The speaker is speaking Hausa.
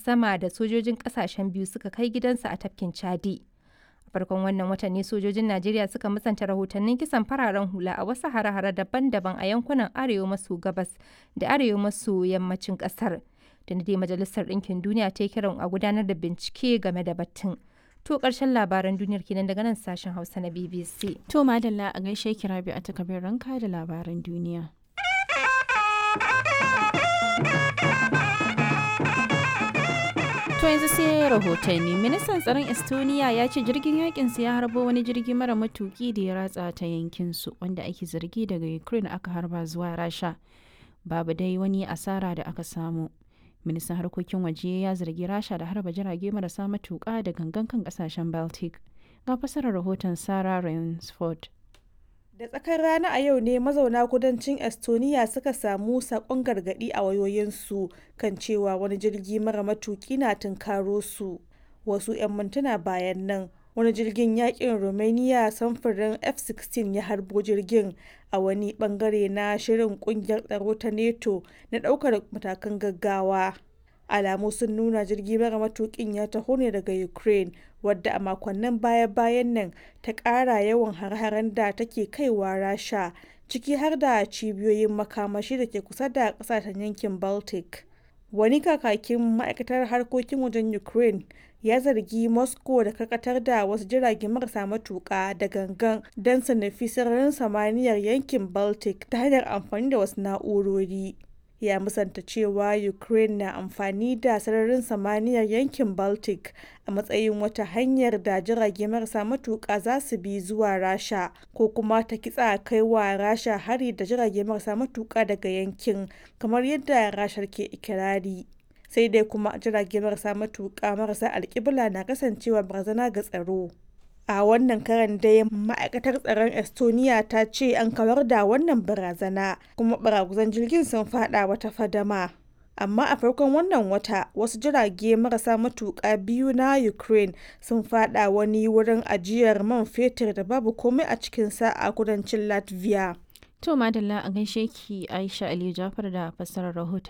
sama da sojojin kasashen biyu suka kai gidansa a tafkin Chadi. A farkon wannan watan ne sojojin Najeriya suka musanta rahotannin kisan fararen hula a wasu hare-hare daban-daban a yankunan arewa maso gabas da arewa maso yammacin kasar. Da dai Majalisar Ɗinkin Duniya ta yi kiran a gudanar da bincike game da batun. To ƙarshen labaran duniyar kenan daga nan sashen Hausa na BBC. To madalla a gaishe kira biyu a takabin ranka da labaran duniya. To yanzu sai rahotanni ministan tsaron Estonia ya ce jirgin yakin ya harbo wani jirgi mara matuki da ya ratsa ta yankin su wanda ake zargi daga Ukraine aka harba zuwa Rasha. Babu dai wani asara da aka samu. Ministan harkokin waje ya zargi Rasha da harba jirage marasa matuka da gangan kan kasashen Baltic. Ga fasarar rahoton Sarah Rainsford. Da tsakar rana a yau ne mazauna kudancin Estonia suka samu sakon gargadi a wayoyinsu kan cewa wani jirgi mara matuki na tunkaro su. Wasu 'yan mintuna bayan nan wani jirgin yakin Romania samfurin F-16 ya harbo jirgin a wani bangare na shirin kungiyar tsaro ta NATO na daukar matakan gaggawa. alamu sun nuna jirgi mara matukin ya taho ne daga ukraine wadda a makonnin baya-bayan nan ta ƙara yawan har-haren da take kaiwa rasha ciki har da cibiyoyin makamashi da ke kusa da ƙasashen yankin baltic wani kakakin ma'aikatar harkokin wajen ukraine ya zargi moscow da karkatar da wasu jirage marasa matuƙa da gangan don su nufi sararin samaniyar yankin baltic ta hanyar amfani da wasu na'urori ya musanta cewa ukraine na amfani da sararin samaniyar yankin baltic a matsayin wata hanyar da jirage marasa matuƙa za su bi zuwa rasha ko kuma ta kitsa kai wa rasha hari da jirage marasa matuƙa daga yankin kamar yadda rashar ke ikirari sai dai kuma jirage marasa matuƙa marasa alƙibla na kasancewa barazana ga tsaro a wannan karan dai ma'aikatar tsaron estonia ta ce an kawar da wannan barazana kuma baraguzan jirgin sun fada wata fadama amma a farkon wannan wata wasu jirage marasa matuƙa biyu na ukraine sun fada wani wurin ajiyar man fetur da babu komai a cikinsa a kudancin latvia To madalla a gaishe ki Aisha Aliyu Jafar da fassarar rahoton